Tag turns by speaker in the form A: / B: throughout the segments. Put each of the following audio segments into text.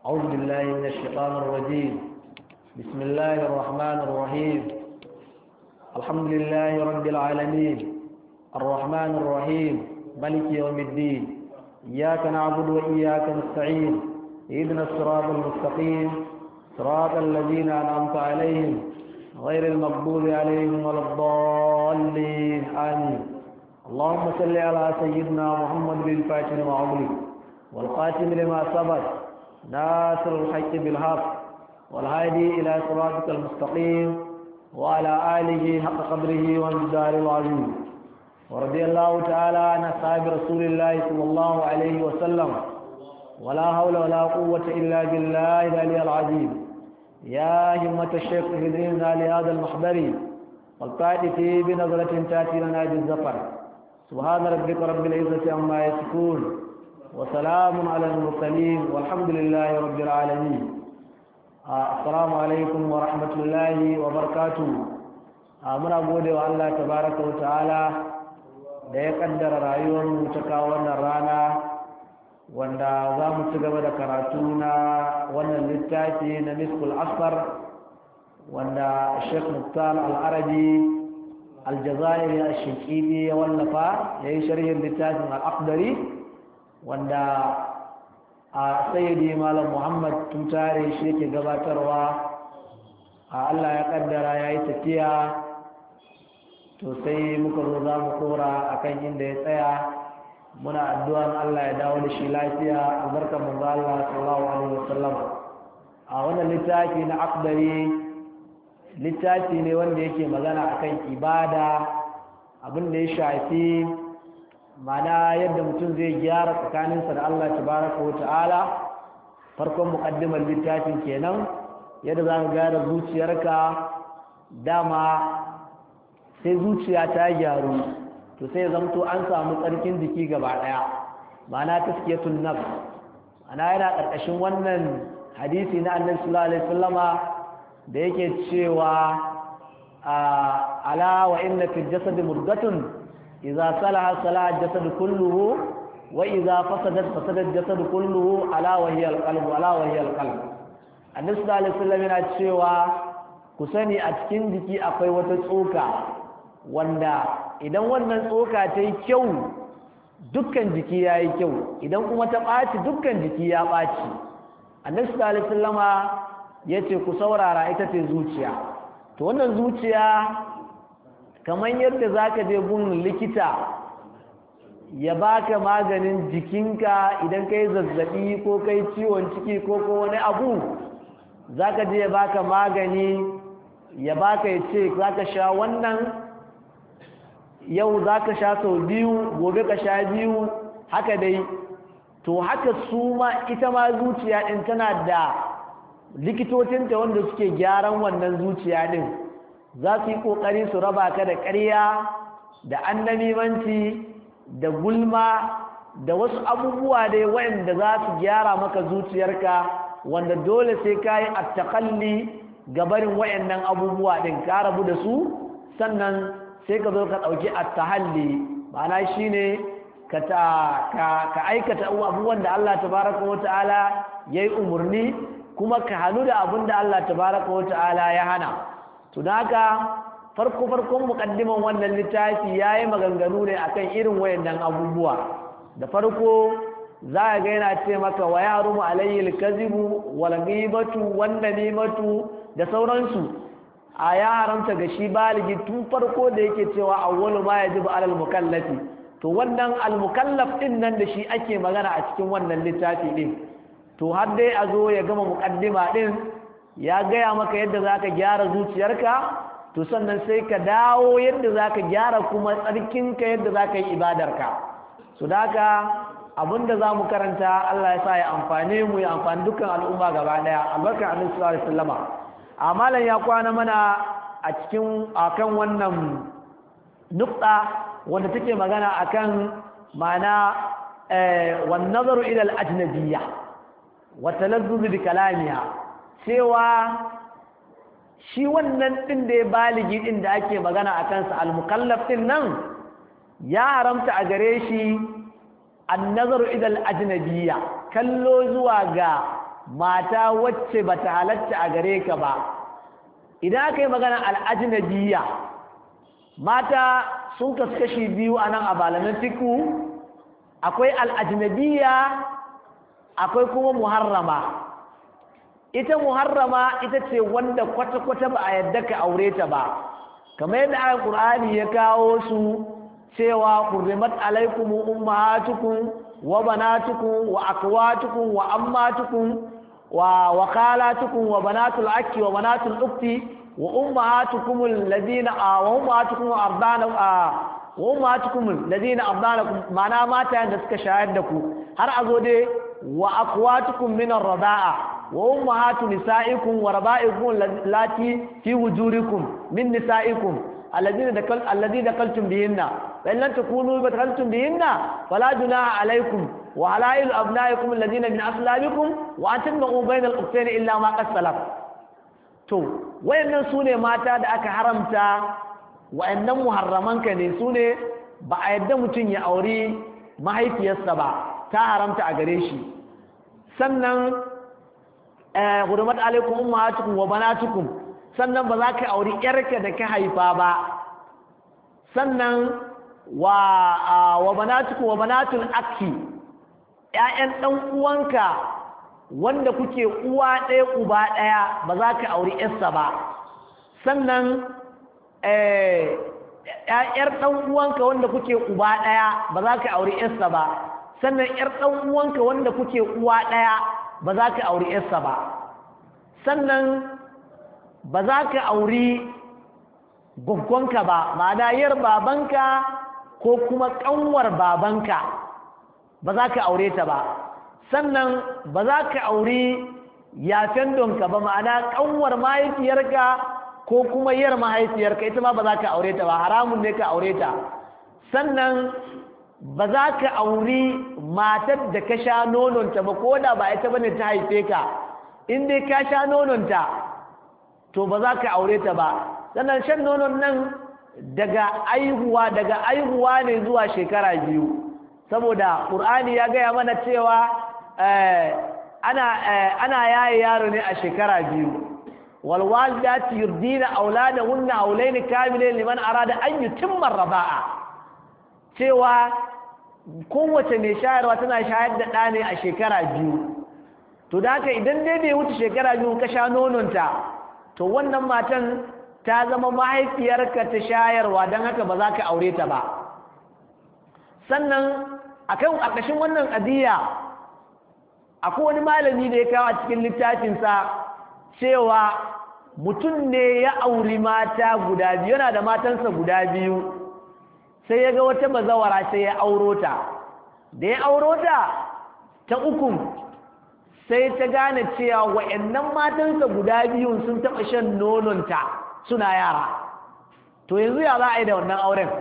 A: أعوذ بالله من الشيطان الرجيم بسم الله الرحمن الرحيم الحمد لله رب العالمين الرحمن الرحيم ملك يوم الدين إياك نعبد وإياك نستعين اهدنا الصراط المستقيم صراط الذين أنعمت عليهم غير المغضوب عليهم ولا الضالين آمين اللهم صل على سيدنا محمد بالفاتح لما أغلق والقاتم لما سبق ناصر الحق بالحق والهادي إلى صراطك المستقيم وعلى آله حق قدره ومقدار العظيم ورضي الله تعالى عن أصحاب رسول الله صلى الله عليه وسلم ولا حول ولا قوة إلا بالله العلي العظيم يا همة الشيخ اهدنا لهذا المحضر والقائد فيه بنظرة تأتي لنا بالزفر سبحان ربك رب العزة عما يصفون وسلام على المرسلين والحمد لله رب العالمين السلام عليكم ورحمة الله وبركاته muna gode wa Allah tabaraka wa ta'ala da ya kaddara rayuwar mu ta kawo wannan rana wanda za mu ci gaba da karatu na wannan littafi na miskul asfar wanda Sheikh Muktar Al-Arabi Al-Jazairi Al-Shiqidi ya wallafa ya yi sharhin littafin Al-Aqdari wanda a sayyidi Malam Muhammad Tutare shi yake gabatarwa a Allah ya kaddara ya yi tafiya to sai muka zo za mu kora akan inda ya tsaya muna addu'an Allah ya dawo da shi lafiya albarkar manzo Allah sallallahu alaihi wasallam a wannan littafi na akdari littafi ne wanda yake magana akan ibada abin da ya shafi mana yadda mutum zai gyara tsakaninsa da Allah tabaraka wa ta'ala farkon muqaddimar littafin kenan yadda za ka gyara zuciyarka dama sai zuciya ta gyaru to sai zamto an samu tsarkin jiki gaba daya ma'ana taskiyatun nafs ana yana karkashin wannan hadisi na annabi sallallahu alaihi wasallama da yake cewa ala wa inna fil jasad murgatun idza salaha salaha jasad kulluhu wa idza fasadat fasada jasad kulluhu ala wa hiya alqalb ala wa hiya alqalb annabi sallallahu alaihi wasallam yana cewa ku sani a cikin jiki akwai wata tsoka wanda idan wannan tsoka ta yi kyau dukkan jiki ya yi kyau idan kuma ta ɓaci dukkan jiki ya ɓaci annabi sallallahu alaihi wasallama ya ce ku saurara ita ce zuciya to wannan zuciya kamar yadda za ka je gun likita ya baka maganin jikinka idan ka yi zazzaɓi ko kai ciwon ciki ko ko wani abu za ka je ya baka magani ya baka ya ce za ka sha wannan yau za ka sha sau biyu gobe ka sha biyu haka dai to haka su ma ita ma zuciya ɗin tana da likitocinta wanda suke gyaran wannan zuciya ɗin za su yi ƙoƙari su raba ka da ƙarya da annamimanci da gulma da wasu abubuwa dai waɗanda za su gyara maka zuciyarka wanda dole sai ka yi attakalli gabarin waɗannan abubuwa ɗin ka rabu da su sannan sai ka zo ka ɗauki attahalli ma'ana shi ne ka aikata abubuwan da Allah tabaraka wa ta'ala ya yi umarni kuma ka hannu da abin da Allah tabaraka wa ta'ala ya hana to da haka farko farkon muƙaddiman wannan littafi ya yi maganganu ne akan irin wayannan abubuwa da farko za a ga yana ce maka wa ya harumu alayhi alkazibu wal ghibatu wan namimatu da sauransu a ya haramta ga shi baligi tun farko da yake cewa awwalu ma yajibu alal mukallafi to wannan al mukallaf din nan da shi ake magana a cikin wannan littafi din to har dai a zo ya gama muqaddima din ya gaya maka yadda zaka gyara zuciyarka to sannan sai ka dawo yadda zaka gyara kuma tsarkinka yadda zaka yi ibadarka so da haka abinda za mu karanta Allah ya sa ya amfane mu ya amfani dukkan al'umma gaba daya albarkar annabi sallallahu alaihi wasallama amalan ya kwana mana a cikin akan wannan nukta wanda take magana akan mana wan nazaru ila al ajnabiyya wa talazzuz bi kalamiha cewa shi wannan din da ya baligi din da ake magana akan sa al mukallaf din nan ya haramta a gare shi an nazaru ila al ajnabiyya kallo zuwa ga mata wacce ba ta halatta a gare ka ba idan aka yi magana al'ajinabiya mata sun kasu kashi biyu a nan a balamin fiku akwai al'ajinabiya akwai kuma muharrama ita muharrama ita ce wanda kwata-kwata ba a yadda ka aure ta ba kamar yadda ayan ƙur'ani ya kawo su cewa hurrimat alaikum ummahatukum wa banatukum wa akwatukum wa ammatukum wa wa khalatukum wa banatul akki wa banatul ukhti wa ummahatukum alladhina wa ummahatukum ardana wa ummahatukum alladhina ardanakum mana mata da suka shayar da ku har azo dai wa akwatukum min ar-rida'a wa ummahatu nisaikum wa raba'ikum allati fi wujurikum min nisaikum alladhina dakal alladhina dakaltum bihinna fa in lam takunu dakaltum bihinna fala junaha alaykum wa halailu abnaikum alladhina min aslabikum wa an tajma'u bayna al-ukhtayn illa ma qad salaf to wayannan sune mata da aka haramta wayannan muharramanka ne sune ba a yadda mutum ya auri mahaifiyarsa ba ta haramta a gare shi sannan hurumat alaikum ummahatukum wa banatukum sannan ba za ka auri yarka da ka haifa ba sannan wa wa banatukum wa banatul akhi ƴaƴan dan uwanka wanda kuke uwa ɗaya uba ɗaya ba za ka auri yarsa ba sannan eh ƴaƴar dan uwanka wanda kuke uba ɗaya ba za ka auri yarsa ba sannan ƴar dan uwanka wanda kuke uwa ɗaya ba za ka auri yarsa ba sannan ba za ka auri gwaggwanka ba ma'ana yar babanka ko kuma ƙanwar babanka ba za ka aure ta ba sannan ba za ka auri yafen donka ba ma'ana ƙanwar mahaifiyarka ko kuma yar mahaifiyarka ita ma ba za ka aure ta ba haramun ne ka aure ta sannan ba za ka auri matar da ka sha nononta ba ko da ba ita bane ta haife ka in dai ka sha nononta to ba za ka aure ta ba sannan shan nonon nan daga aihuwa daga aihuwa ne zuwa shekara biyu saboda ƙur'ani ya gaya mana cewa ana ana yaye yaro ne a shekara biyu walwalidati yurdina auladahunna haulaini kamilain liman arada an yutimma raba'a cewa kowace mai shayarwa tana shayar da ɗa ne a shekara biyu to da haka idan dai bai wuce shekara biyu ka sha nononta to wannan matan ta zama mahaifiyarka ta shayarwa don haka ba za ka aure ta ba sannan akan ƙarƙashin wannan ƙadiyya akwai wani malami da ya kawo a cikin littafinsa cewa mutum ne ya auri mata guda biyu yana da matansa guda biyu sai ya ga wata bazawara sai ya auro ta da ya auro ta ta ukun sai ta gane cewa wa'annan matansa guda biyun sun taɓa shan nononta suna yara to yanzu ya za a yi da wannan auren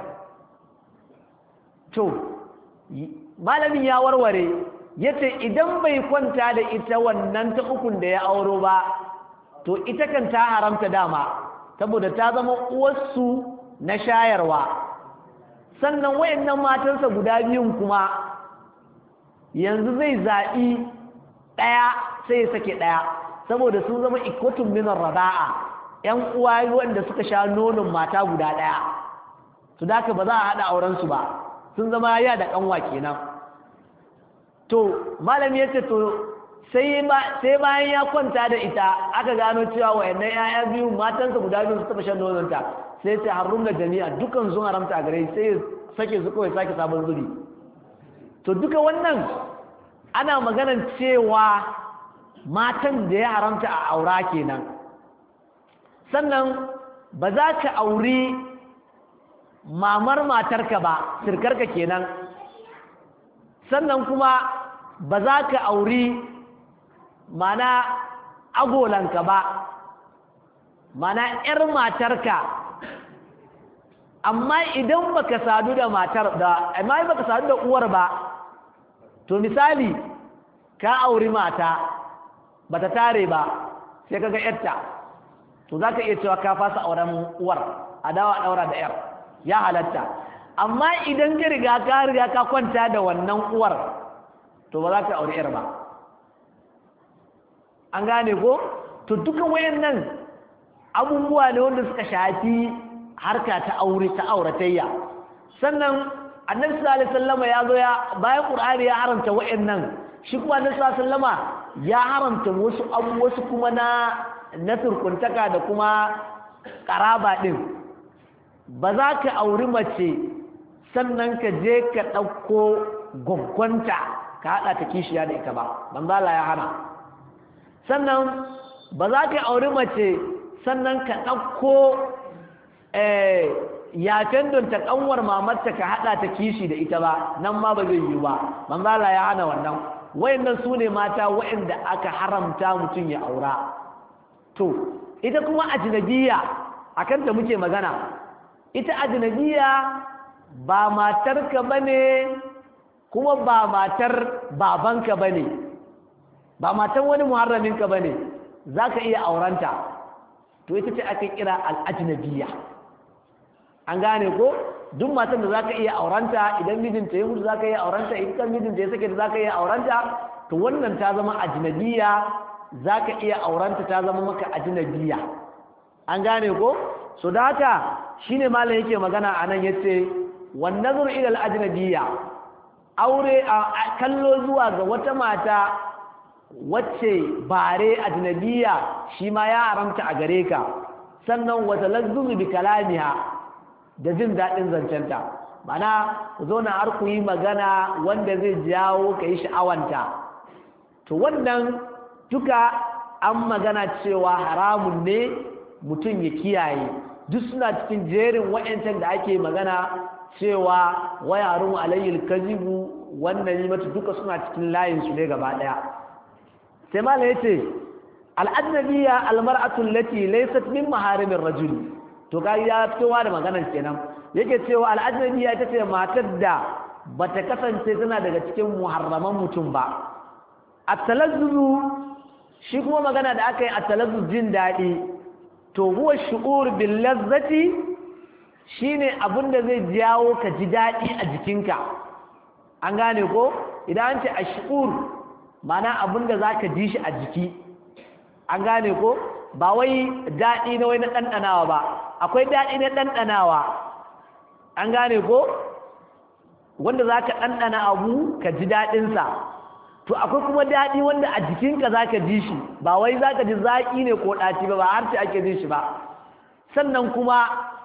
A: to malamin ya warware ya ce idan bai kwanta da ita wannan ta ukun da ya auro ba to ita kan ta haramta dama saboda ta zama uwarsu na shayarwa sannan wayannan matansa guda biyun kuma yanzu zai zaɓi ɗaya sai ya sake ɗaya saboda sun zama ikwatun minar raba'a ‘yan uwa wanda suka sha nonon mata guda ɗaya su da ba za a haɗa aurensu ba sun zama ya da ƙanwa kenan to malami ya ce to sai bayan ya kwanta da ita aka gano cewa wayannan ‘ya'ya biyu matansa guda biyu su taɓa shan nononta sai ce harum da jami'a dukan sun haramta a gare sai sake su kawai sake sabon zuri to duka wannan ana maganan cewa matan da ya haramta a aura kenan sannan ba za ka auri mamar matarka ba sirkarka kenan sannan kuma ba za ka auri mana agolanka ba mana 'yar matarka amma idan baka sadu da matar da amma baka sadu da uwar ba to misali ka auri mata bata tare ba sai kaga yarta to zaka iya cewa ka fasa auren uwar a dawa daura da yar ya halatta amma idan ka riga ka riga ka kwanta da wannan uwar to ba za ka auri yar ba an gane ko to duka wayannan abubuwa ne wanda suka shafi harka ta aure ta auratayya sannan annabi sallallahu alaihi wasallama ya zo ya bayan qur'ani ya haramta wayannan shi kuma annabi sallallahu alaihi wasallama ya haramta wasu abu wasu kuma na na turkuntaka da kuma karaba din ba za ka auri mace sannan ka je ka ɗauko gwaggwanta ka haɗa ta kishiya da ita ba banzala ya hana sannan ba za ka auri mace sannan ka ɗauko yafen don ta ƙanwar mamarta ka haɗa ta kishi da ita ba nan ma ba zai yi ba banzala ya hana wannan wayannan su ne mata wayanda aka haramta mutum ya aura to ita kuma ajnabiya akan ta muke magana ita ajnabiya ba matarka bane kuma ba matar babanka bane ba matan wani muharraminka bane zaka iya auranta to ita ce aka kira al-ajnabiya an gane ko duk matan da zaka iya auranta idan mijinta ya mutu zaka iya auranta idan mijinta ya sake da zaka iya auranta to wannan ta zama ajnabiya zaka iya auranta ta zama maka ajnabiya an gane ko so da haka shine malam yake magana anan yace wan nazar ila al-ajnabiyya aure a kallo zuwa ga wata mata wacce bare ajnabiyya shi ma ya haramta a gare ka sannan wata lazzumu bi kalamiha da jin dadin zancenta mana ku zo na har ku yi magana wanda zai jawo ka yi sha'awanta to wannan duka an magana cewa haramun ne mutum ya kiyaye duk suna cikin jerin wa'yancan da ake magana cewa wayarun alayyul kazibu wannan yi mata duka suna cikin layin su ne gaba daya sai mala yace al-ajnabiyya al-mar'atu allati laysat min maharimin rajul to kai ya fitowa da maganar kenan yake cewa al-ajnabiyya ita ce matar da bata kasance tana daga cikin muharraman mutum ba at-talazzuzu shi kuma magana da aka yi at-talazzuz jin dadi to huwa shu'ur bil lazzati shine abinda zai jawo ka ji dadi a jikinka an gane ko idan an ce ash'ur mana abinda zaka ji shi a jiki an gane ko ba wai dadi na wai na dandanawa ba akwai dadi na dandanawa an gane ko wanda zaka dandana abu ka ji dadin sa to akwai kuma dadi wanda a jikinka zaka ji shi ba wai zaka ji zaki ne ko daci ba ba har ce ake jin shi ba sannan kuma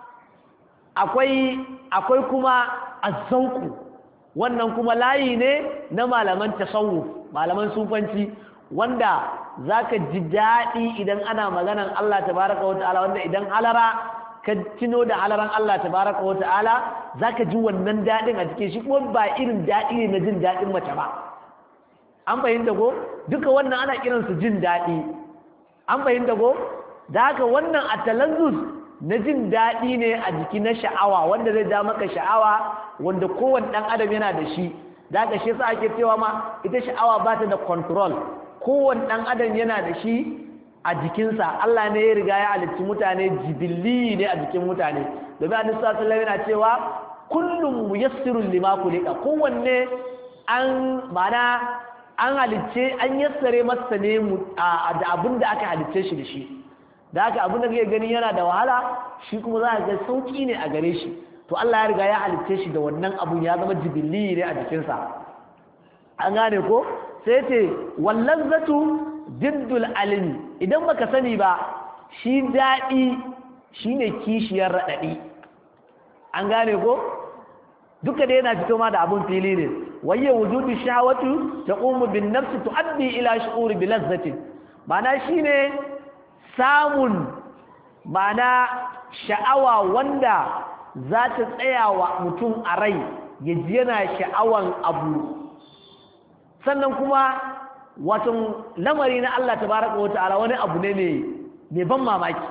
A: akwai akwai kuma azzauku wannan kuma layi ne na malaman tasawuf malaman sufanci wanda zaka ji dadi idan ana maganan Allah tabaraka wa ta'ala wanda idan halara ka tino da halaran Allah tabaraka wa ta'ala zaka ji wannan dadin a cikin shi kuma ba irin dadi ne na jin dadin mace ba an fahimta ko duka wannan ana kiransu jin daɗi an fahimta ko da haka wannan atalazzuz na jin daɗi ne a jiki na sha'awa wanda zai ja maka sha'awa wanda kowane ɗan adam yana da shi da haka shi yasa ake cewa ma ita sha'awa ba ta da control kowane ɗan adam yana da shi a jikinsa Allah ne ya riga ya halicci mutane jibilli ne a jikin mutane domin annabi sallallahu alaihi yana cewa kullum muyassirun lima kulika kowanne an mana an halicce an yassare masa ne da abin da aka halicce shi da shi da haka abin da kake gani yana da wahala shi kuma za ka ga sauki ne a gare shi to Allah ya riga ya halicce shi da wannan abun ya zama jibilli ne a jikinsa an gane ko sai ce wallan zatu jiddul alimi idan baka sani ba shi daɗi shine kishiyar raɗaɗi an gane ko duka da yana fito ma da abun fili ne waye wujudu shahawatu taqumu bin nafsi tuaddi ila shu'uri bi lazzatin mana shine samun mana sha'awa wanda za ta tsaya wa mutum a rai ya ji yana sha'awan abu sannan kuma wato lamari na Allah tabaraka wa ta'ala wani abu ne mai ban mamaki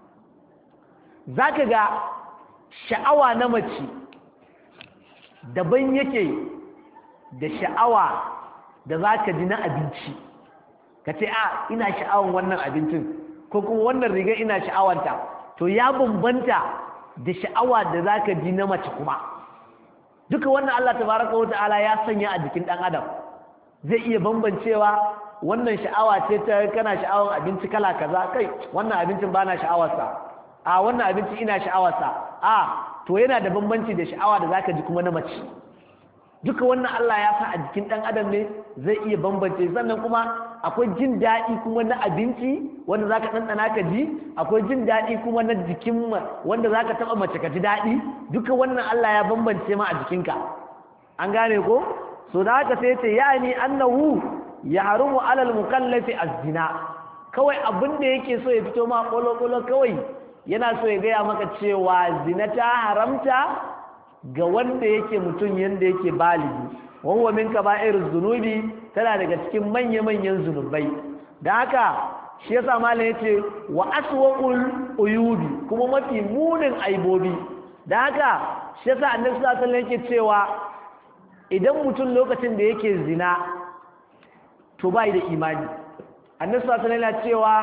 A: zaka ga sha'awa na mace daban yake da sha'awa da za ka ji na abinci ka ce a ina sha'awan wannan abincin ko kuma wannan riga ina sha'awanta to ya bambanta da sha'awa da za ka ji na mace kuma duka wannan Allah tabaraka wa ta'ala ya sanya a jikin ɗan adam zai iya bambancewa wannan sha'awa ce ta kana sha'awar abinci kala kaza kai wannan abincin bana sha'awarsa a wannan abincin ina sha'awarsa a to yana da bambanci da sha'awa da zaka ji kuma na mace duka wannan Allah ya sa a jikin dan adam ne zai iya bambance sannan kuma akwai jin daɗi kuma na abinci wanda zaka ɗanɗana ka ji akwai jin daɗi kuma na jikin wanda zaka taɓa mace ka ji daɗi duka wannan Allah ya bambance ma a jikinka an gane ko so da haka sai ce yani annahu ya harumu alal mukallafi az-zina kawai abin da yake so ya fito ma kolo kawai yana so ya gaya maka cewa zina ta haramta ga wanda yake mutum yanda yake baligi wahuwa min kaba'iruz zunubi tana daga cikin manya-manyan zunubai da haka shi yasa malam yace wa aswaqul uyubi kuma mafi munin aibobi da haka shi yasa annabi sallallahu alaihi wasallam yake cewa idan mutum lokacin da yake zina to bai da imani annabi sallallahu alaihi wasallam cewa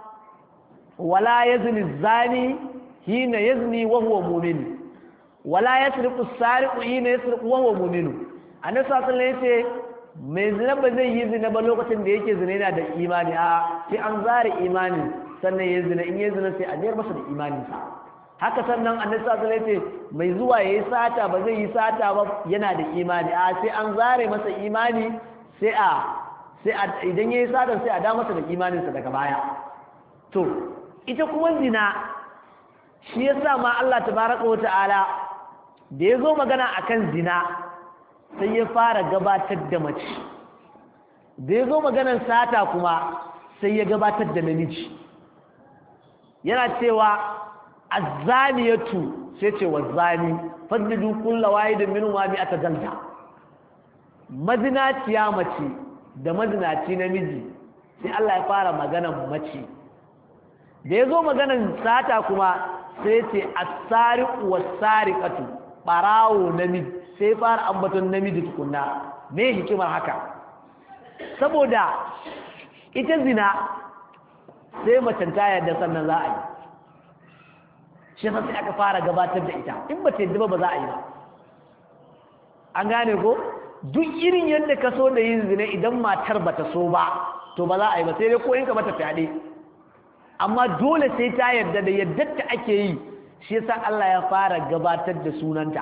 A: wala yazni zani hina yazni wa huwa mu'min wala yasriqu as-sariqu hina yasriqu wa huwa mu'min annabi sallallahu alaihi wasallam yace mai zina ba zai yi zina ba lokacin da yake zina yana da imani a sai an zare imani sannan ya zina in ya zina sai a jiyar masa da imaninsa haka sannan annabi sallallahu alaihi wasallam yace mai zuwa yayi sata ba zai yi sata ba yana da imani a sai an zare masa imani sai a sai idan yayi sata sai a da masa da imaninsa daga baya to ita kuma zina shi yasa ma Allah tabaraka wa ta'ala da ya zo magana akan zina sai ya fara gabatar da mace da ya zo maganar sata kuma sai ya gabatar da namiji yana cewa azzaniyatu sai ce wa zani fadlidu kullu wahidin minhum ma bi atadalta mazinaciya mace da mazinaci namiji sai Allah ya fara maganar mace da ya zo maganar sata kuma sai ce as-sariqu was-sariqatu barawo namiji sai fara ambaton namiji tukunna me hikimar haka saboda ita zina sai macen ta yarda sannan za a yi shi sai aka fara gabatar da ita in ba ta yadda ba za a yi ba an gane ko duk irin yadda ka so da yin zina idan matar ba ta so ba to ba za a yi ba sai dai ko in ka mata fyaɗe amma dole sai ta yarda da yadda ta ake yi shi yasa Allah ya fara gabatar da sunanta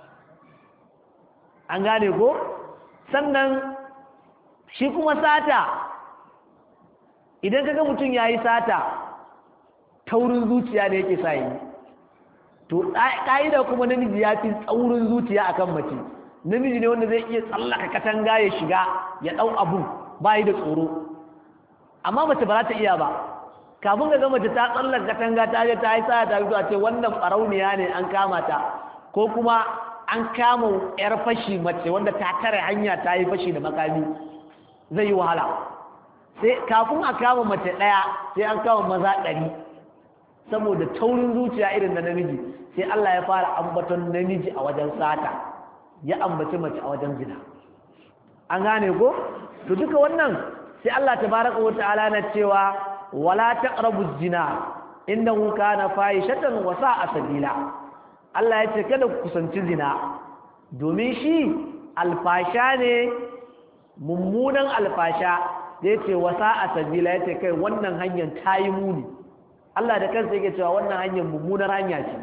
A: an gane ko sannan shi kuma sata idan kaga mutum yayi sata taurin zuciya ne yake sa yi to ƙa'ida kuma namiji ya fi tsaurin zuciya akan mace namiji ne wanda zai iya tsallaka katanga ya shiga ya ɗau abu bayi da tsoro amma mace ba za ta iya ba kafin ga mace ta tsallaka katanga ta je ta yi sa ta fito a ce wannan ɓarauniya ne an kama ta ko kuma an kama yar fashi mace wanda ta tare hanya ta yi fashi da makami zai yi wahala sai kafin a kama mace ɗaya sai an kama maza ɗari saboda taurin zuciya irin na namiji sai Allah ya fara ambaton namiji a wajen sata ya ambaci mace a wajen zina an gane ko to duka wannan sai Allah tabaraka wa ta'ala na cewa wala taqrabu zina innahu kana fahishatan wa sa'a sabila Allah ya ce kada ku kusanci zina domin shi alfasha ne mummunan alfasha da yace wasa a sabila yace kai wannan hanyar tayi muni Allah da kansa yake cewa wannan hanyar mummunar hanya ce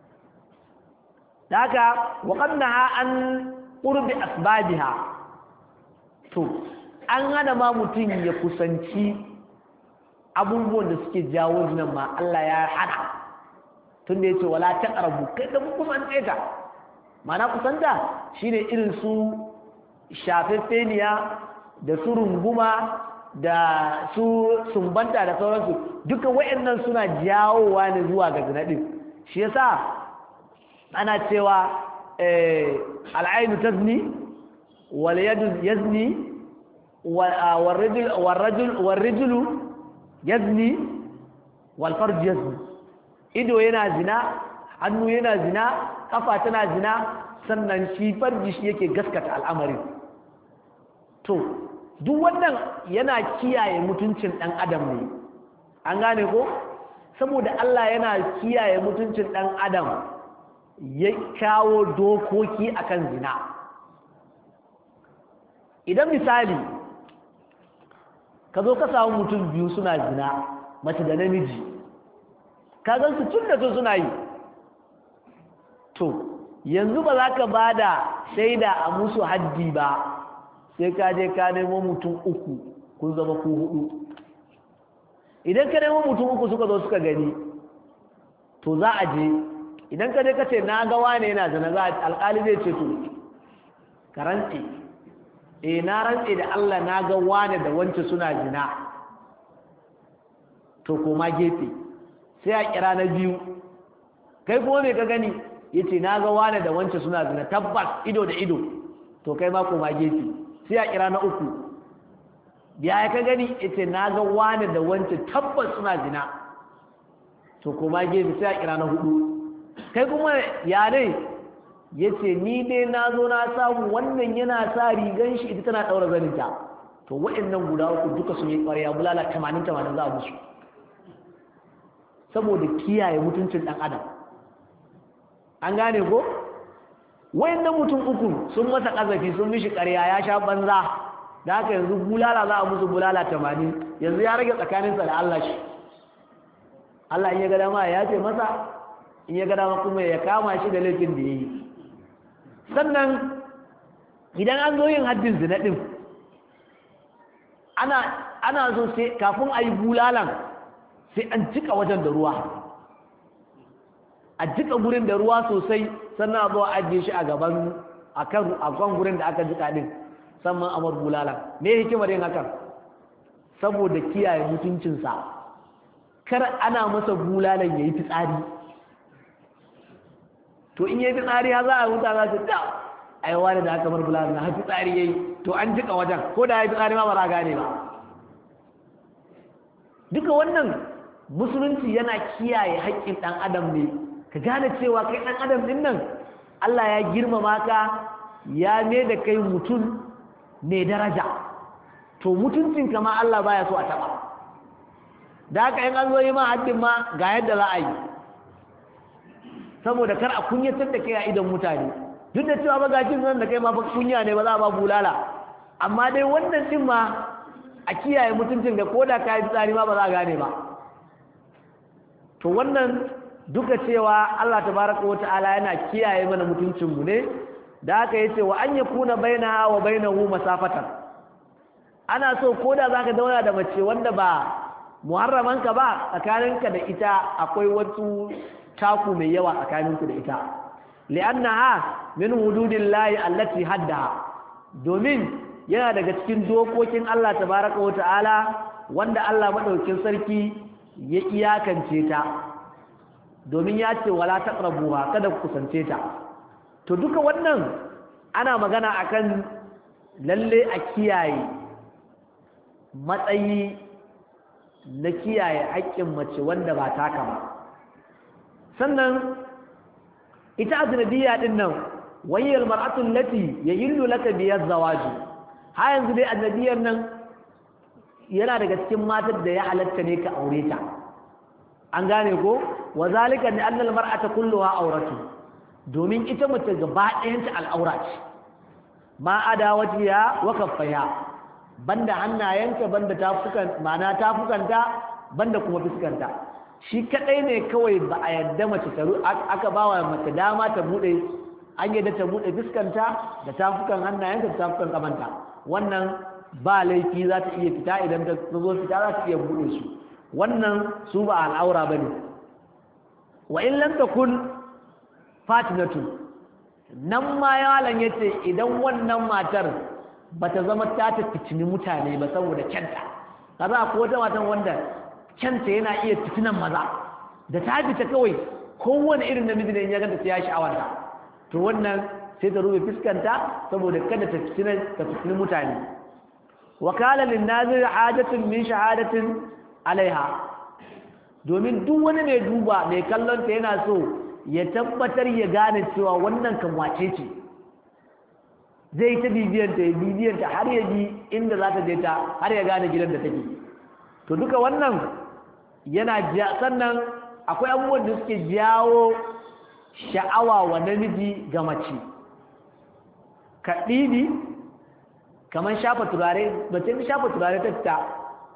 A: haka wa qannaha an qurbi asbabiha to an hana ma mutum ya kusanci abubuwan da suke jawo zinan ma Allah ya hana tun da yace wala taqrabu kai da kusance ta mana kusanta shine irin su shafeffeniya da su runguma da su sumbanta da sauransu duka wayannan suna jawowa ne zuwa ga zina din shi yasa ana cewa eh al'ainu tazni wal yadu yazni wal rajul wal rajul wal rajulu yazni wal farj yazni ido yana zina hannu yana zina kafa tana zina sannan shi farji shi yake gaskata al'amarin to duk wannan yana kiyaye mutuncin ɗan adam ne an gane ko saboda Allah yana kiyaye mutuncin ɗan adam ya kawo dokoki akan zina idan misali ka zo ka samu mutum biyu suna zina mace da namiji ka gan su tun da tun suna yi to yanzu ba za ka ba da shaida a musu haddi ba sai ka je ka nemo mutum uku kun zama ku hudu idan ka nemo mutum uku suka zo suka gani to za a je idan ka je ka ce na ga wane yana zina za a alƙali zai ce to ka rantse eh na rantse da Allah na ga wane da wance suna zina to koma gefe sai a kira na biyu kai kuma me ka gani yace na ga wane da wance suna zina tabbas ido da ido to kai ma koma gefe sai a kira na uku ya ka gani yace na ga wane da wance tabbas suna zina to koma gefe sai a kira na hudu kai kuma ya ne yace ni dai na zo na samu wannan yana sa rigan shi ita tana daura zaninta to waɗannan guda uku duka sun yi ƙwarya bulala 80 80 za a musu saboda kiyaye mutuncin ɗan adam an gane ko wayannan mutum uku sun masa ƙazafi sun mishi ƙarya ya sha banza da haka yanzu bulala za a musu bulala tamanin yanzu ya rage tsakaninsa da Allah shi Allah in ya ga dama ya ce masa in ya ga dama kuma ya kama shi da laifin da ya yi sannan idan an zo yin haddin zina ɗin ana ana so sai kafin a yi bulalan sai an jika wajen da ruwa a jika gurin da ruwa sosai sannan a zo a ajiye shi a gaban akan akan gurin da aka jika din sannan amar bulala me hikimar yin hakan saboda kiyaye mutuncinsa kar ana masa bulalan yayi fitsari to in yayi fitsari ha za a huta za su ta ai wani da aka bar bulalan na fitsari yayi to an jika wajen ko da yayi fitsari ma ba za gane ba duka wannan musulunci yana kiyaye haƙƙin ɗan adam ne ka gane cewa kai ɗan adam ɗin nan Allah ya girmama ka ya ne da kai mutum mai daraja to mutuncinka ma Allah baya so a taɓa da haka in an zo yi ma haddin ma ga yadda za a yi saboda kar a kunyatar da kai a idan mutane duk da cewa bagajin nan da kai ma kunya ne ba za a ba bulala amma dai wannan din ma a kiyaye mutuncin da koda ka yi tsari ma ba za a gane ba to wannan duka cewa Allah tabaraka wa ta'ala yana kiyaye mana mutuncinmu ne da haka yace wa an yakuna bainaha wa bainahu masafatan ana so koda zaka dauna da mace wanda ba muharramanka ba tsakaninka da ita akwai wasu taku mai yawa tsakaninku da ita li'annaha min hududillahi allati haddaha domin yana daga cikin dokokin Allah tabaraka wa ta'ala wanda Allah madaukin sarki ya iyakance ta domin ya ce wala taqrabuha kada ku kusance ta to duka wannan ana magana akan lalle a kiyaye matsayi na kiyaye haƙƙin mace wanda ba taka ba sannan ita ajnabiyya din nan wayyal mar'atu allati yahillu laka bi zawaji ha yanzu dai ajnabiyyar nan yana daga cikin matar da ya halatta ne ka aure ta an gane ko wa zalika ni annal mar'ata kulluha auratu domin ita mace gaba ɗayanta al'aura ce ma ada wajiya wa kaffaya banda hannayenta banda tafukan ma'ana tafukanta banda kuma fuskanta shi kadai ne kawai ba a yadda mace ta aka bawa mace dama ta bude an yadda ta bude fuskanta da tafukan hannayenta da tafukan kamanta wannan ba laifi za ta iya fita idan ta zo fita za ta iya bude su wannan su ba al'aura bane wa in lam takun fatinatu nan ma yalan yace idan wannan matar bata zama ta ta fitini mutane ba saboda kyanta kaza ko wata matan wanda kyanta yana iya fitinan maza da ta fita kawai kowane irin namiji ne ya ganta ya sha'awarta to wannan sai ta rufe fuskanta saboda kada ta fitina ta fitini mutane wakala lin nazir hajatun min shahadatin alaiha domin duk wani mai duba mai kallon ta yana so ya tabbatar ya gane cewa wannan kan wace ce zai ta bibiyanta ya bibiyanta har ya bi inda za ta je ta har ya gane gidan da take to duka wannan yana sannan akwai abubuwan da suke jawo sha'awa wa namiji ga mace kaɗiɗi kamar shafa turare mace ta shafa turare ta fita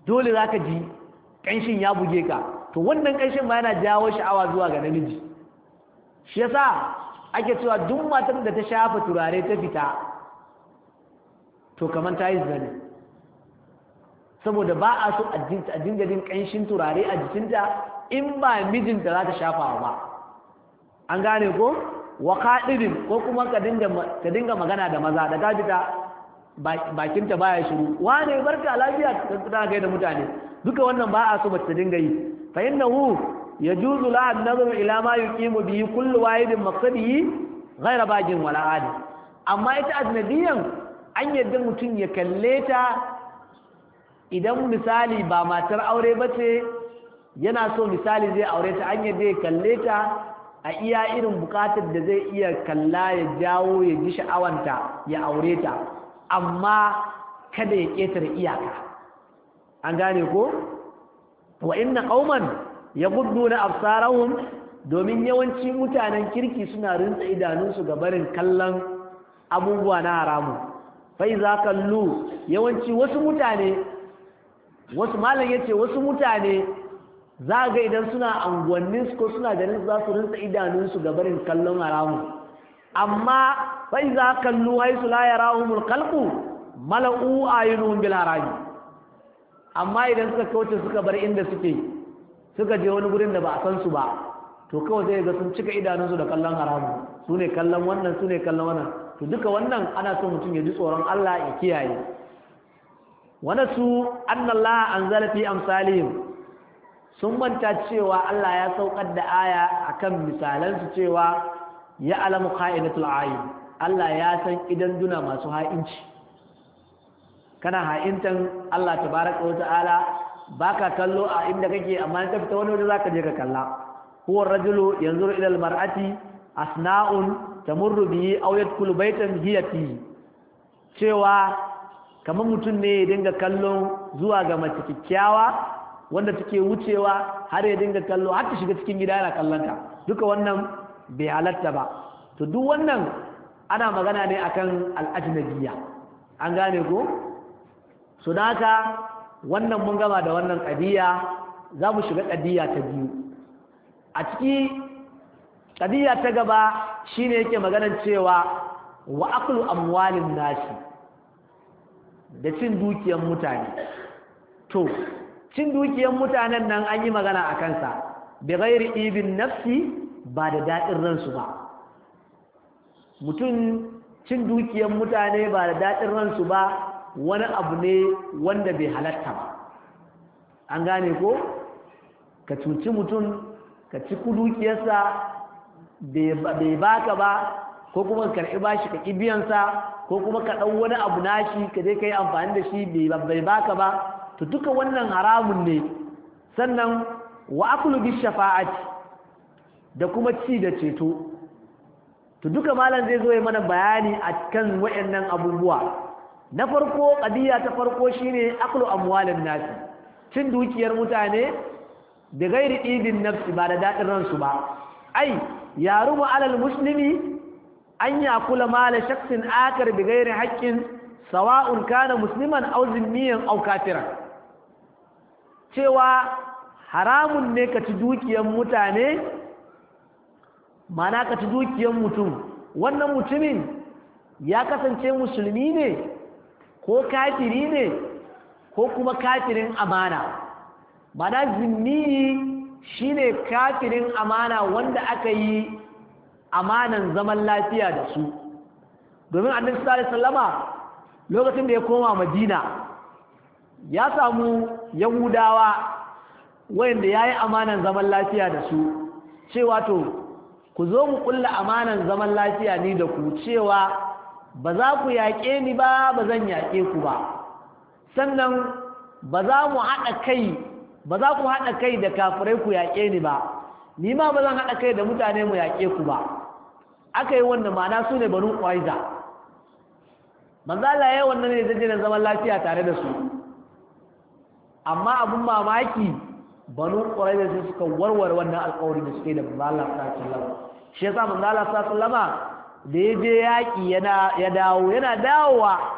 A: dole za ka ji ƙanshin ya buge ka to wannan ƙanshin ma yana jawo sha'awa zuwa ga namiji shi yasa ake cewa duk matar da ta shafa turare ta fita to kamar ta yi zane saboda ba a so a dinga jin ƙanshin turare a jikinta in ba mijinta za ta shafa ba an gane ko wa kaɗirin ko kuma ka dinga magana da maza da ka fita bakinta baya shiru wane barka lafiya ta kai da mutane duka wannan ba a so mace ta dinga yi fa innahu yajuzu la an-nazaru ila ma yuqimu bihi kullu wahidin maqsadihi ghayra bajin wala adi amma ita ajnabiyan an yadda mutum ya kalle ta idan misali ba matar aure bace yana so misali zai aure ta an yadda ya kalle ta a iya irin bukatar da zai iya kalla ya jawo ya ji sha'awanta ya aure ta amma kada ya ƙetare iyaka an gane ko wa inna qauman yaghudduna absarahum domin yawanci mutanen kirki suna rinsa idanunsu ga barin kallon abubuwa na haramu fa iza kallu yawanci wasu mutane wasu malam yace wasu mutane za ga idan suna anguwannin su ko suna ganin za su rinsa idanunsu ga barin kallon haramu amma fa iza kallu haisu la yarahumul khalqu mala'u ayunuhum bil harami amma idan suka kauce suka bar inda suke suka je wani gurin da ba a san su ba to kawai zai ga sun cika idanunsu da kallon haramu su ne kallon wannan su ne kallon wannan to duka wannan ana so mutum ya ji tsoron Allah ya kiyaye wani su annallaha anzala fi amsalihim sun manta cewa Allah ya saukar da aya akan misalansu cewa ya alamu kha'inatul ayin Allah ya san idan duna masu ha'inci kana ha'intan Allah tabaraka wa ta'ala baka kallo a inda kake amma ka fita wani waje zaka je ka kalla huwa rajulu yanzuru ila almar'ati asna'un tamurru bihi aw yadkhulu baytan hiya fi cewa kamar mutum ne ya dinga kallon zuwa ga mace kikkiawa wanda take wucewa har ya dinga kallo har ta shiga cikin gida yana kallon ta duka wannan bai halatta ba to duk wannan ana magana ne akan al'ajnabiyya an gane ko so da haka wannan mun gama da wannan ƙadiyya za mu shiga ƙadiyya ta biyu a ciki ƙadiyya ta gaba shine yake maganar cewa wa aklu amwalin nasi da cin dukiyar mutane to cin dukiyar mutanen nan an yi magana a kansa bi ghairi ibin nafsi ba da daɗin ransu ba mutum cin dukiyar mutane ba da daɗin ransu ba wani abu ne wanda bai halatta ba an gane ko ka cuci mutum ka ci dukiyarsa bai baka ba ko kuma ka karɓi bashi ka biyansa ko kuma ka ɗau wani abu nashi ka je ka yi amfani da shi bai baka ba to duka wannan haramun ne sannan wa akulu bi shafa'ati da kuma ci da ceto to duka malam zai zo ya mana bayani a kan waɗannan abubuwa na farko ƙadiyya ta farko shine aklu amwalin nasi cin dukiyar mutane da gairi ɗibin nafsi ba da daɗin ransu ba ai ya rubu alal muslimi an ya kula mala shaksin akar bi gairi haƙƙin sawa'un kana musliman aw zimmiyan aw kafiran cewa haramun ne ka ci dukiyar mutane mana ka ci dukiyar mutum wannan mutumin ya kasance musulmi ne ko kafiri ne ko kuma kafirin amana mana zimmiyi shine kafirin amana wanda aka yi amanan zaman lafiya da su domin annabi sallallahu alaihi wasallama lokacin da ya koma madina ya samu yahudawa wanda yayi amanan zaman lafiya da su cewa to ku zo mu kulla amanan zaman lafiya ni da ku cewa ba za ku yaƙe ni ba ba zan yaƙe ku ba sannan ba za mu haɗa kai ba za ku haɗa kai da kafirai ku yaƙe ni ba ni ma ba zan haɗa kai da mutane mu yaƙe ku ba aka yi wannan ma'ana su ne banu ƙwaiza manzo Allah ya yi wannan ne zai zaman lafiya tare da su amma abun mamaki banu ƙwaiza sai suka warware wannan alƙawari da suke da manzo Allah sallallahu alaihi wasallam shi yasa manzo Allah sallallahu alaihi wasallama da ya je yaƙi yana ya dawo yana dawowa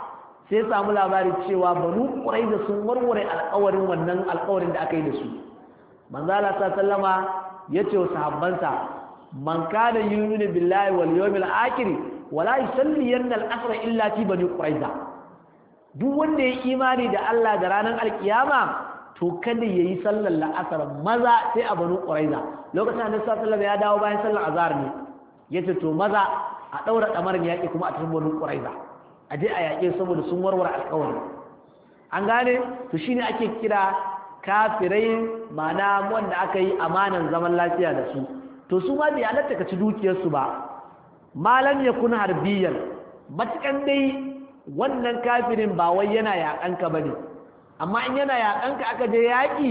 A: sai samu labari cewa banu quraiza sun warware alƙawarin wannan alƙawarin da aka yi da su manzo Allah sallama yace wa sahabbansa man kana yu'minu billahi wal yawmil akhir wala yusalli yanna al-asr illa fi bani quraiza duk wanda ya imani da Allah da ranar alkiyama to kada yayi sallar la'asar maza sai a banu quraiza lokacin da sallallahu ya dawo bayan sallar azhar ne yace to maza a daura damar yaki kuma a cikin banu quraiza a je a yaƙe saboda sun warware alƙawari an gane to shine ake kira kafirai ma'ana wanda aka yi amanan zaman lafiya da su to su ma bai halatta ka ci dukiyarsu ba malam ya kun harbiyan matukan dai wannan kafirin ba wai yana yaƙanka ba ne amma in yana yaƙanka aka je yaƙi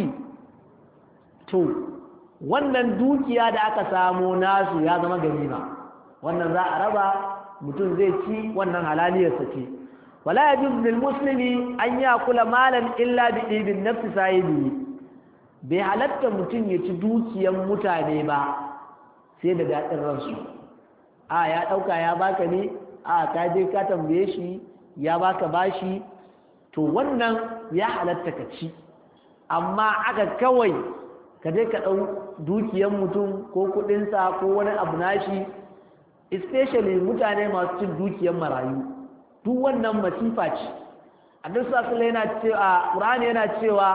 A: to wannan dukiya da aka samo nasu ya zama ganima wannan za a raba mutum zai ci wannan halaliyarsa ce wala yajuz lil muslimi an yakula malan illa bi ibn nafsi sahibi bai halatta mutum ya ci dukiyan mutane ba sai da daɗin ransu a ya ɗauka ya baka ne a ka je ka tambaye shi ya baka bashi to wannan ya halatta ka ci amma aka kawai ka je ka ɗau dukiyan mutum ko kuɗinsa ko wani abu nashi especially mutane masu cin dukiyan marayu duk wannan masifa ce a duk sasula yana cewa ƙur'ani yana cewa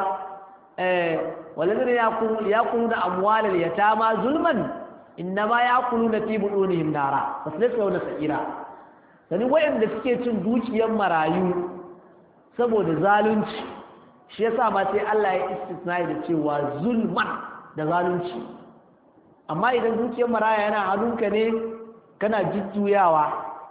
A: walazina ya kunu da amwalar yatama zulman innama ya kulu na fi buɗunihim nara ba su lissa wani sa'ira sani wayanda suke cin dukiyar marayu saboda zalunci shi yasa ma sai Allah ya istisna da cewa zulman da zalunci amma idan dukiyar maraya yana hannunka ne kana jujjuyawa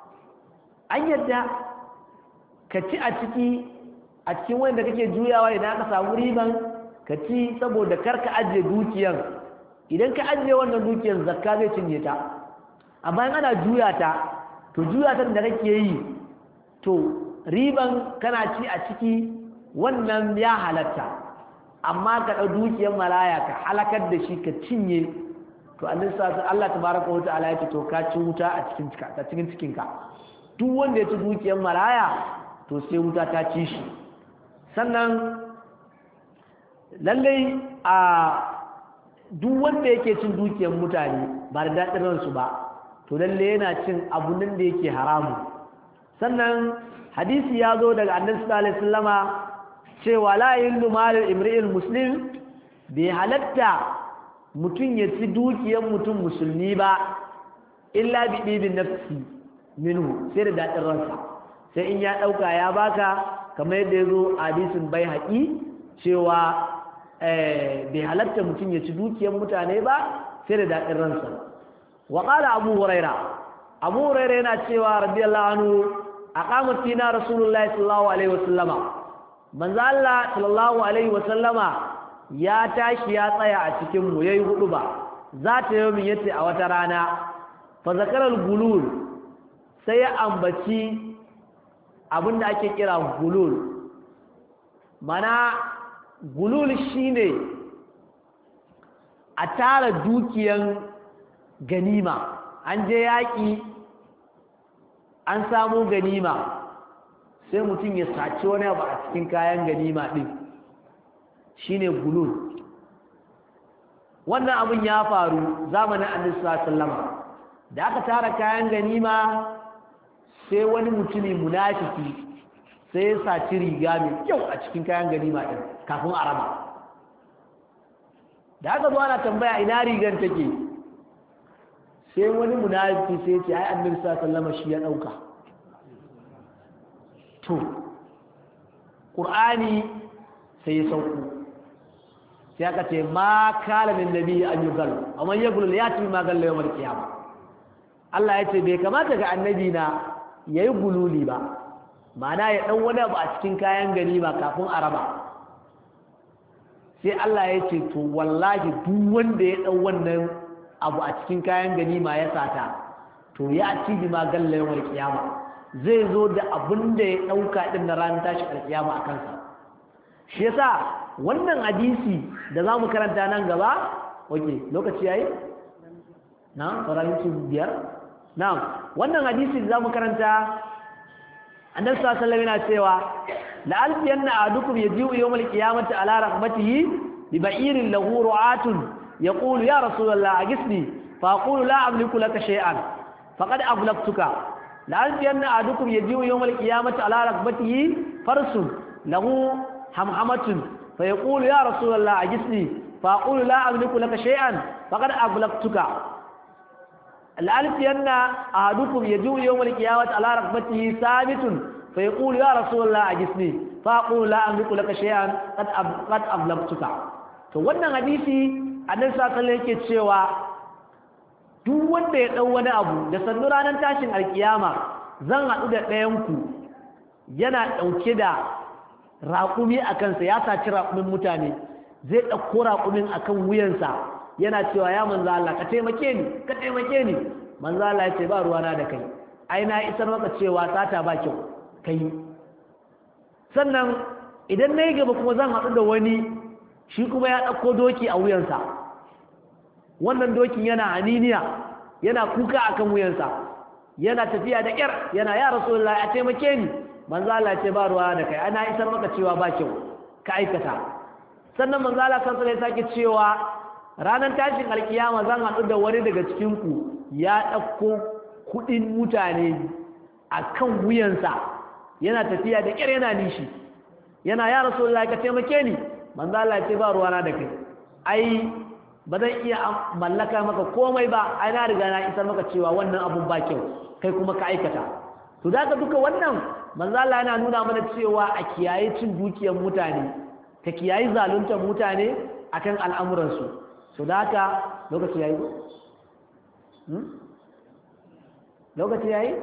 A: an yadda ka ci a ciki a cikin wanda kake juyawa idan aka samu riban ka ci saboda kar ka ajiye dukiyar idan ka ajiye wannan dukiyar zakka zai cinye ta amma in ana juya ta to juya ta da kake yi to riban kana ci a ciki wannan ya halatta amma ka ɗau dukiyar malaya ka halakar da shi ka cinye to Allah tabaraka wa ta'ala ya ce to ka ci wuta a cikin a cikin cikinka duk wanda ya ci dukiyar malaya to sai wuta ta ci shi sannan lallai a duk wanda yake cin dukiyar mutane ba da daɗin ransu ba to lalle yana cin abu nan da yake haramu sannan hadisi ya zo daga annabi sallallahu alaihi wasallama cewa la yillu malul imri'il muslim bai halatta mutum ya ci dukiyar mutum musulmi ba illa bi dibin nafsi minhu sai da daɗin ransa sai in ya ɗauka ya baka kamar yadda ya zo a hadisin bai haƙi cewa bai halatta mutum ya ci dukiyar mutane ba sai da daɗin ransa wa ƙala abu huraira abu huraira yana cewa radiyallahu anhu a ƙamar fina rasulullahi sallallahu alaihi wasallama manzo Allah sallallahu alaihi wasallama ya tashi ya tsaya a cikin mu yayi hudu ba za ta yi min yace a wata rana fa zakaral gulul sai ya ambaci abinda ake kira gulul mana gulul shine a tara dukiyan ganima an je yaƙi an samu ganima sai mutum ya saci wani abu a cikin kayan ganima ɗin shine gulul wannan abin ya faru zamanin annabi sallama da aka tara kayan ganima sai wani mutumi munafiki sai ya saci riga mai kyau a cikin kayan ganima ɗin kafin a raba da aka zo ana tambaya ina rigar take sai wani munafiki sai ce ai annabi sallama shi ya ɗauka to ƙur'ani sai ya sauko sai aka ce ma kala min nabi an yi galo amma ya gulu ya ci ma gallo yawmal qiyama Allah ya ce bai kamata ga annabi na yayi gululi ba ma'ana ya dan wani abu a cikin kayan gani ba kafin a raba sai Allah ya ce to wallahi duk wanda ya dau wannan abu a cikin kayan gani ma ya sata to ya ci bi ma gallo yawmal qiyama zai zo da abin da ya dauka din na ranar tashi alkiyama a kansa shi yasa wannan hadisi da za mu karanta nan gaba oke lokaci yayi na sauran minti biyar na wannan hadisi da za mu karanta annabi sallallahu alaihi yana cewa la'alfiyanna ahadukum yaji'u yawmal qiyamati ala rahmatihi bi ba'irin lahu ru'atun yaqulu ya rasulullah agisni fa aqulu la amliku laka shay'an faqad ablaqtuka la'alfiyanna ahadukum yaji'u yawmal qiyamati ala rahmatihi farsun lahu hamhamatun fa yaqulu ya rasulullah agisni fa aqulu la amliku laka shay'an faqad ablaqtuka الألف أن أحدكم يجوء يوم القيامة على ركبته ثابت فيقول يا رسول الله أجسني فأقول لا أملك لك شيئا قد قد أبلغتك to wannan hadisi annabi sallallahu alaihi yake cewa duk wanda ya dau wani abu da sannu ranar tashin alkiyama zan haɗu da ɗayan ku yana ɗauke da raƙumi a kansa ya saci raƙumin mutane zai ɗauko raƙumin akan wuyansa yana cewa ya manzo Allah ka taimake ni ka taimake ni manzo Allah ya ce ba ruwana da kai ai na isar maka cewa sata ba kyau kai sannan idan nayi gaba kuma zan haɗu da wani shi kuma ya ɗauko doki a wuyansa wannan dokin yana aniniya yana kuka akan wuyansa yana tafiya da ƙyar yana ya rasulullahi a taimake ni manzo Allah ya ce ba ruwana da kai ai na isar maka cewa ba kyau ka aikata sannan manzo Allah sallallahu alaihi wasallam ya sake cewa ranar tashin alkiyama zan haɗu da wani daga cikinku ya ɗauko kuɗin mutane a kan wuyansa yana tafiya da ƙyar yana nishi yana ya rasu ka taimake ni manzo Allah ya ce ba ruwana da kai ai ba zan iya mallaka maka komai ba ai na riga na isar maka cewa wannan abun ba kyau kai kuma ka aikata to da ka duka wannan manzo Allah yana nuna mana cewa a kiyaye cin dukiyar mutane ka kiyaye zaluntar mutane akan al'amuransu so da haka lokaci yayi hmm? lokaci yayi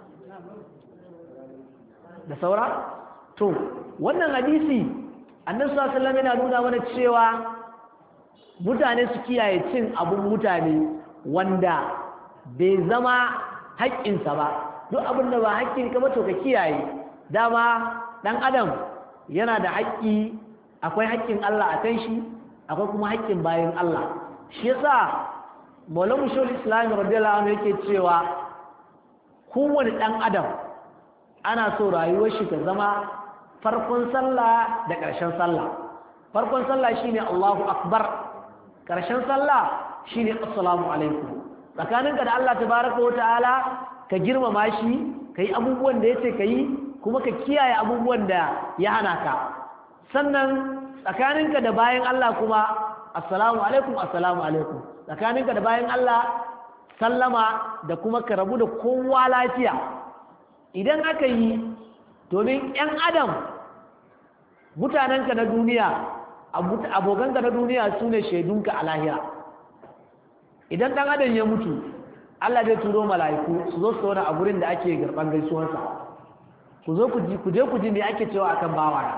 A: da saura to wannan hadisi annabi sallallahu alaihi wasallam yana nuna mana cewa mutane su kiyaye cin abun mutane wanda bai zama haƙƙinsa ba duk abin da ba haƙƙin ka ba to ka kiyaye dama dan adam yana da haƙƙi akwai haƙƙin Allah a kan shi akwai kuma haƙƙin bayan Allah shi yasa Maulana Shul Islam radiyallahu anhu yake cewa kowane ɗan adam ana so rayuwar shi ta zama farkon sallah da ƙarshen sallah farkon sallah shine Allahu akbar ƙarshen sallah shine assalamu alaikum tsakaninka da Allah tabaraka wa ta'ala ka girmama shi kai abubuwan da yace kai kuma ka kiyaye abubuwan da ya hana ka sannan tsakaninka da bayan Allah kuma assalamu alaikum assalamu alaikum tsakaninka da bayan Allah sallama da kuma ka rabu da kowa lafiya idan aka yi domin 'yan adam mutanenka na duniya abokanka na duniya su ne shaidunka a lahira idan ɗan adam ya mutu Allah zai turo mala'iku su zo su zauna a gurin da ake garban gaisuwarsa ku zo ku je ku ji me ake cewa akan bawana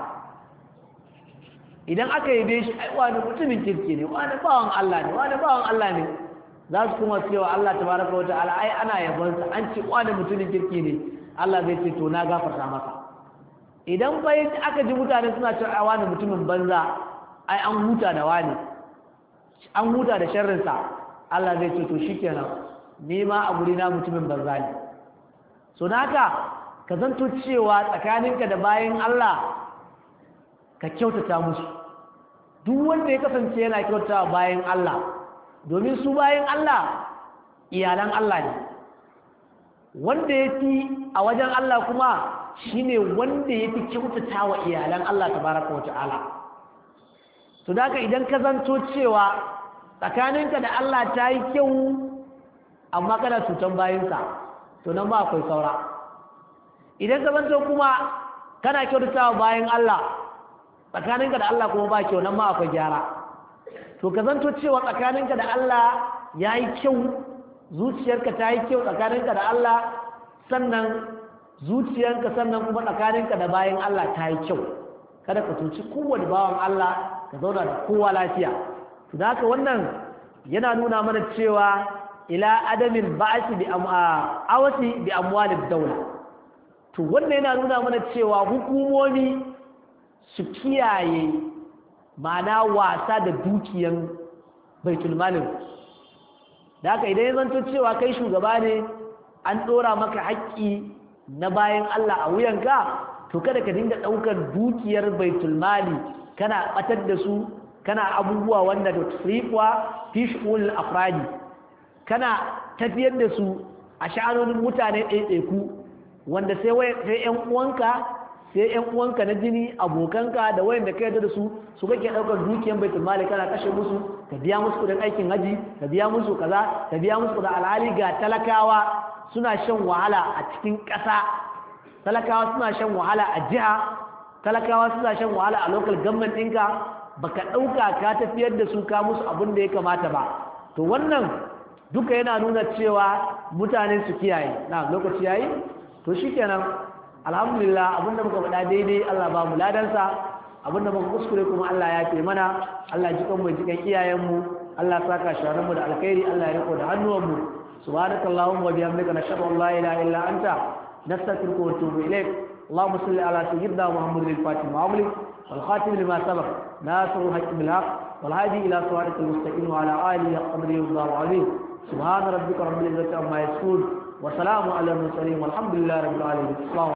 A: idan aka yi shi ai wani mutumin kirki ne wani bawan Allah ne wani bawan Allah ne za su kuma cewa Allah tabaraka wa ta'ala ai ana yabonsa an ce wani mutumin kirki ne Allah zai ce to na gafarta masa idan bai aka ji mutane suna cewa ai wani mutumin banza ai an huta da wani an huta da sharrinsa Allah zai ce to shikenan ni ma a guri na mutumin banza ne so naka ka zanto cewa tsakaninka da bayan Allah ka kyautata musu duk wanda ya kasance yana kyautata bayan Allah domin su bayan Allah iyalan Allah ne wanda ya fi a wajen Allah kuma shine wanda ya fi kyautata wa iyalan Allah tabaraka wa ta'ala to da idan ka zanto cewa tsakaninka da Allah ta yi kyau amma kana cutan bayansa to nan ba akwai saura idan ka zanto kuma kana kyautata wa bayan Allah tsakaninka da Allah kuma ba kyau nan ma akwai gyara to ka zanto cewa tsakaninka da Allah ya yi kyau zuciyarka ta yi kyau tsakaninka da Allah sannan zuciyarka sannan kuma tsakaninka da bayan Allah ta yi kyau kada ka tuci kowane bawan Allah ka zauna da kowa lafiya to da haka wannan yana nuna mana cewa ila adamin ba'asi bi awasi bi amwalid daula to wannan yana nuna mana cewa hukumomi su kiyaye ma'ana wasa da dukiyan baitulmalin da haka idan ya zanto cewa kai shugaba ne an ɗora maka haƙƙi na bayan Allah a wuyanka to kada ka dinga ɗaukar dukiyar baitul mali kana batar da su kana abubuwa wanda da tusrifuwa fi shu'ul afradi kana tafiyar da su a sha'anonin mutane ɗaiɗaiku wanda sai sai ƴan uwanka sai ƴan uwanka na jini abokanka da wayanda ka yarda da su su kake ɗaukar dukiyar baitul mali kana kashe musu ka biya musu kudin aikin haji ka biya musu kaza ka biya musu kudin alhali ga talakawa suna shan wahala a cikin ƙasa talakawa suna shan wahala a jiha talakawa suna shan wahala a local government ɗinka baka ɗauka ka tafiyar da su ka musu abin da ya kamata ba to wannan duka yana nuna cewa mutane su kiyaye na lokaci yayi to shikenan alhamdulillah abinda muka faɗa daidai Allah ba mu ladansa abinda muka kuskure kuma Allah ya fi mana Allah ji kan mu ji kan iyayenmu Allah saka shawaran mu da alkhairi Allah ya riko da hannuwanmu subhanakallahumma wa bihamdika nashhadu an la ilaha illa anta nastaghfiruka wa atubu ilaik اللهم صل على سيدنا محمد الفاتح وعمله والخاتم لما سبق ناصر الحق بالحق والهادي الى صراط المستقيم وعلى اله قدره ومقداره العظيم سبحان ربك رب العزه عما يصفون وسلام على المرسلين والحمد لله رب العالمين